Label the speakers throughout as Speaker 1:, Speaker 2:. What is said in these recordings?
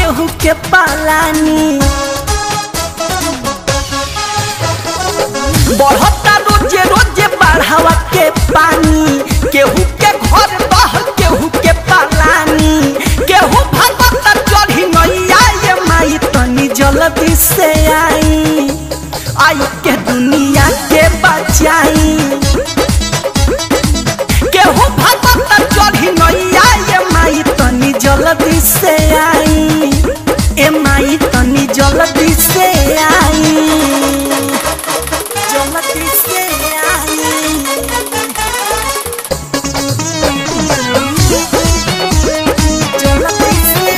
Speaker 1: केहू के पालानी बढ़ता रोजे रोजे बढ़ावा के पानी केहू के घर बह केहू के पालानी केहू भगत चढ़ी नैया ये माई तनी जल्दी से आई आई के दुनिया के बचाई केहू भगत चढ़ी नैया ये माई तनी जल्दी से आई ए माई तनी जल्दी से आई जल्दी से आई जल्दी से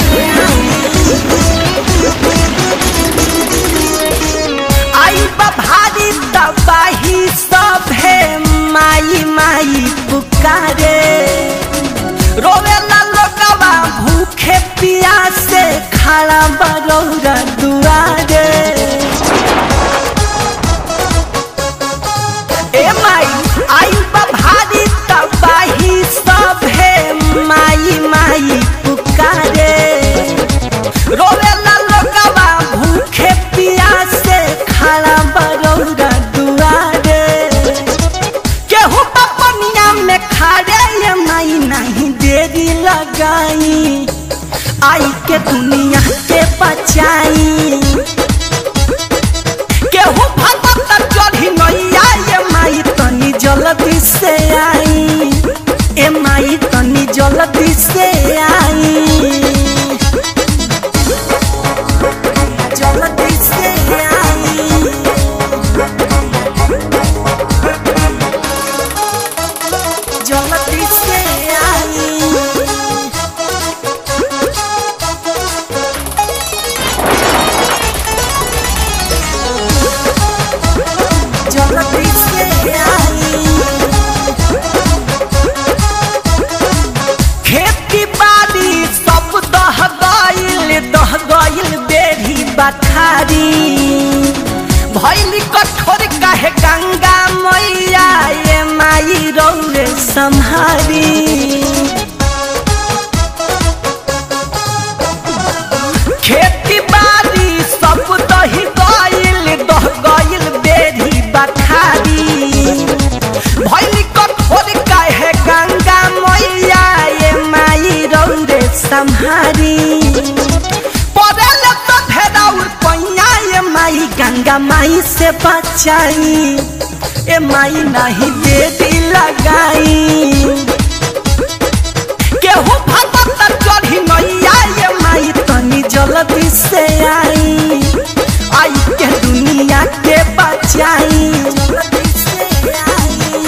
Speaker 1: आई बा भारी तबाही सब है माई माई पुकारे रोवेला लोगवा भूखे पियासे खड़ा बरौरा दुआरे ए माई आई बा भारी तबाही सब है माई माई पुकारे रोवेला लोगवा भूखे पियासे खड़ा बरौरा दुआरे केहू पपनिया में खड़े ये माई नहीं देरी लगाई आई के दुनिया के बचाई केहू भगत चढ़ी नैया ये माई तनी जल्दी से आई ए माई तनी जल्दी से आई जल्दी से आई जल्दी से आई जल्दी से आई खेती बाड़ी सब दह गइल दह गइल बेरी बखारी भैली कठोर काहे गंगा मैया ये माई रौरे सम्हारी खेती बाड़ी सब दही गइल दह गइल बेरी बखारी भैली कठोर काहे गंगा मैया ये माई रौरे सम्हारी पड़ल तो भेदाउर पैया ये माई गंगा माई से बचाई ए माई नहीं देरी लगाई केहू भगत चढ़ी नैया ये माई तनी जल्दी से आई आई के दुनिया के बचाई जल्दी से आई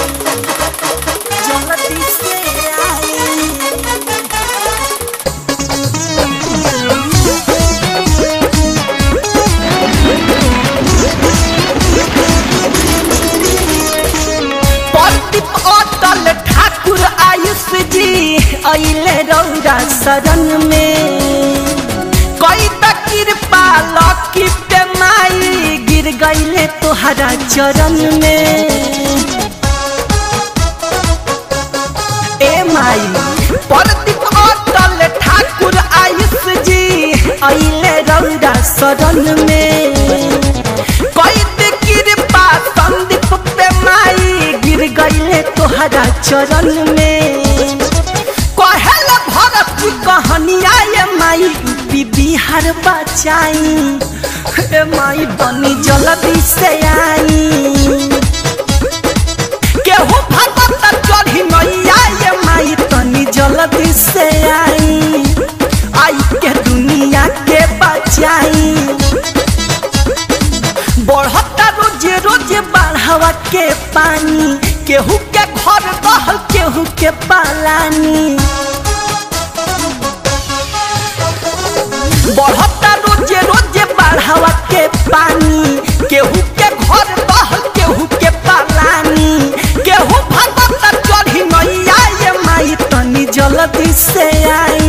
Speaker 1: जल्दी से आई प्रदीप अटल ठाकुर आयुष जी अइले रौरा शरण में कई त कृपा लकी पे माई गिर गइले तोहरा चरण में ए माई प्रदीप अटल ठाकुर आयुष जी अइले रौरा शरण में कई त कृपा संदीप पे माई गिर गइले तोहरा चरण में कहल भरत की कहानिया ये माई यूपी बिहार बचाई ए माई बनी जल्दी से आई केहू भगत चढ़ी नैया ये माई तनी जल्दी से आई आई के दुनिया के बचाई बढ़ता रोजे रोजे बढ़ावा के पानी केहू के घर बहल केहू के पालानी बढ़ता रोजे रोजे बढ़ावा के पानी केहू के घर बहल केहू के पालानी केहू भगत चढ़ी नैया ये माई तनी जल्दी से आई